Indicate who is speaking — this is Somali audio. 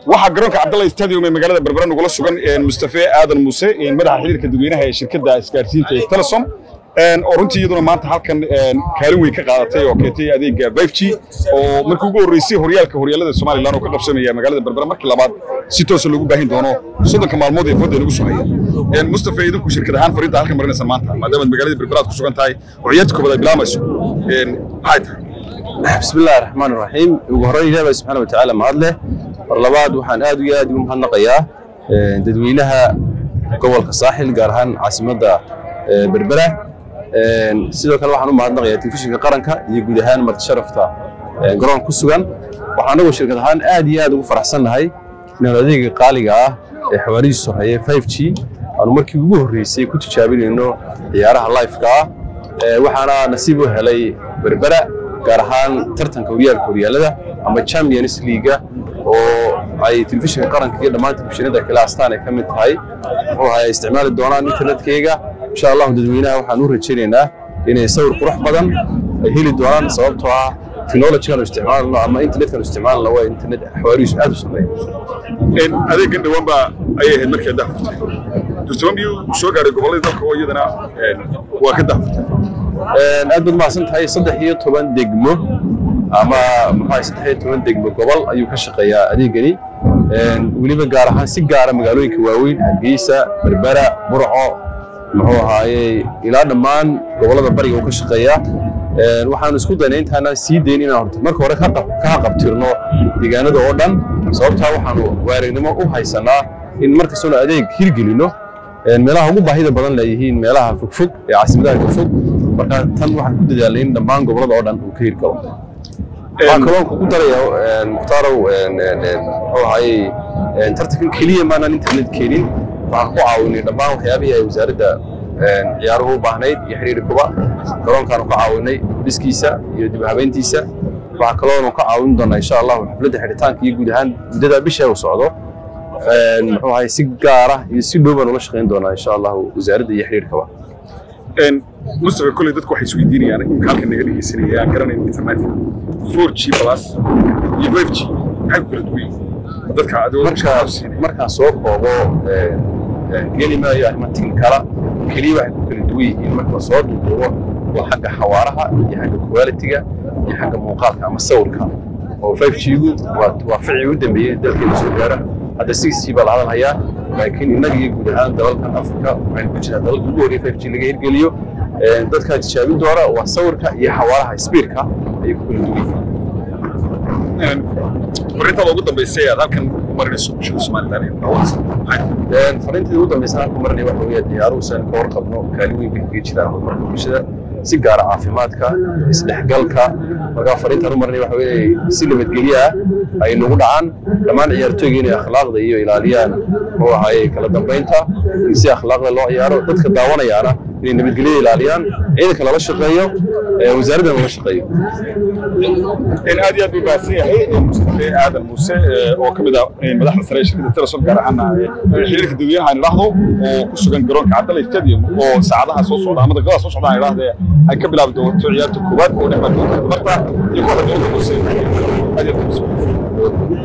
Speaker 1: waxaa garoonka cabdalla stadium ee magaalada berbera nagula sugan mustafe aadan muuse madaxa xiriirka dadweynaha ee shirkadda isgaarsiinta ee telesom oo runtii iyaduna maanta halkan kaalin weyn ka qaadatay oo keentay adeega 5G oo markii ugu horreysay horyaalka horyaalada Soomaaliland oo ka qabsamaya magaalada Berbera markii labaad si toos ah lagu baahin doono soddonka maalmood ee fooda lagu soo haya een Mustafa idinku shirkad ahaan fariinta halkan marinaysan maanta maadaama magaalada Berbera aad ku sugan tahay oo ciyaadka koobaad ay bilaamayso een maxay tahay
Speaker 2: بسم الله الرحمن الرحيم ugu horreyn ilaahay subxaana wa tacaala mahad leh mar labaad waxaan aad iyo aad ugu mahadnaqayaa dadweynaha gobolka saaxil gaar ahaan caasimadda berbera sidoo kale waxaan u mahadnaqayaa telefishinka qaranka iyo guud ahaan marti sharafta garoonka ku sugan waxaan anagu shirkad ahaan aad iyo aad ugu faraxsannahay inaan adeega qaaliga ah ee xawaarihiisu horeeya 5G aanu markii ugu horreysay ku tijaabinayno ciyaaraha live-ka ah waxaana nasiib u helay berbera gaar ahaan tartanka horyaalka horyaalada ama champions leaga oo ay telefishinka qaranka iyo dhammaan telefishinada kale astaan ay ka mid tahay muxuu ahay isticmaali doonaan internetkeyga insha allahu dadweynaha waxaan u rajaynaynaa inay sawir qurux badan ay heli doonaan sababtoo ah technologygan isticmaalno ama internetkan isticmaalno waa internet xawaarihiisu aad u sameeya
Speaker 1: adeegan dhawaan baa ayay ahayd markii daa furtay dursaban biyuu soo gaaray gobolladii dalka oo iyadana waa ka daafurtay
Speaker 2: aad baad mahadsan tahay saddex iyo toban degmo ama maxaa saddex iyo toban degmo gobol ayuu ka shaqeeyaa adeegani weliba gaar ahaan si gaara magaalooyinka waaweyn hargeysa berbera burco muxuu ahaayey ilaa dhammaan gobollada bariga uu ka shaqeeyaa waxaanu isku daynay intaana sii dayn inaan horta marka hore ka haqabtirno deegaanada oo dhan sababtaa waxaanu waaragnimo u haysanaa in markastoona adeeg hirgelino meelaha ugu baahida badan leeyihiin meelaha fogfog ee caasimadaha fogfog marka tan waxaan ku dadaalnay in dhammaan gobollada oo dhan uu ka hirgalo waxaan kaloo kugu daraya muhtaarow muxuu ahaayey tartankan keliya maanaan internet keenin waxaan ku caawinay dhammaan waxyaabihii ay wasaaradda ciyaaruhu u baahnayd iyo xiriirkuba garoonkaanu ka caawinay dhiskiisa iyo dib habeyntiisa waxaa kaloonu ka caawin doonaa insha allahu xafladda xidhitaanka iyo guud ahaan muddada bisha uu socdo muxuu ahay si gaara iyo si dhow baan ula shaqayn doonaa insha allahu wasaaradda iyo xiriirkaba
Speaker 1: mustafa kolley dadku waxay isweydiinayaan imka halkan naga dhegeysanaya aan garanayn internetka 4G plus iyo 5G maxay ku kala duwan yihiin dadka
Speaker 2: marka markaan soo koobo geli maayo arrimaha tiknikala keliya waxay ku kala duwan yihiin marka soo duuduubo waa xagga xawaaraha iyo xagga quality-ga iyo xagga muuqaalka ama sawirka oo 5G-gu waa ficii u dambeeyey dalkeena soo gaara hadda 6G baa la hadalhayaa laakiin innaga iyo guud ahaan dalalkan afrika waxaynu ku jiraa dalalka ugu horreeya 5G laga hirgeliyo dadkaa tijaabin doona waa sawirka iyo xawaaraha speedka ayay ku kala duwan yihiin
Speaker 1: fariintada ugu dambeysay aad halkan marinayso bulshada somaliland
Speaker 2: fariintada ugu dambeysay halkan marinaya waxa weeye ciyaaruhu saan ka warqabno kaalin weyn bay kaga jiraan horumarka bulshada si gaara caafimaadka isdhexgalka markaa fariintaan u marinaya waxa weeye si nabadgelyo ah ay nagu dhacaan dhammaan ciyaartooyga inay akhlaaqda iyo ilaaliyaan muxuu ahaayey kala dambeynta in si akhlaaqda loo ciyaaro dadka daawanayaana inay nabadgelyada ilaaliyaan ciidanka lala shaqeeyo wasaaraddan lala shaqeeyo
Speaker 1: aad iyo aad buu baahsan yahay mustafe aadan muuse oo ka mid ah madaxda sare ee shirkadda telesom gaar ahaana xiriirka dadweynaha aan idhaahdo oo ku sugan garoonka cabdalla stadium oo saacadaha soo socda ama daqiiqadaha soo socda aan idhaahde ay ka bilaabi doonto ciyaarta koowaad oo dhex mari doonta marta iyo kooxda dowladda muuse aad iyo aad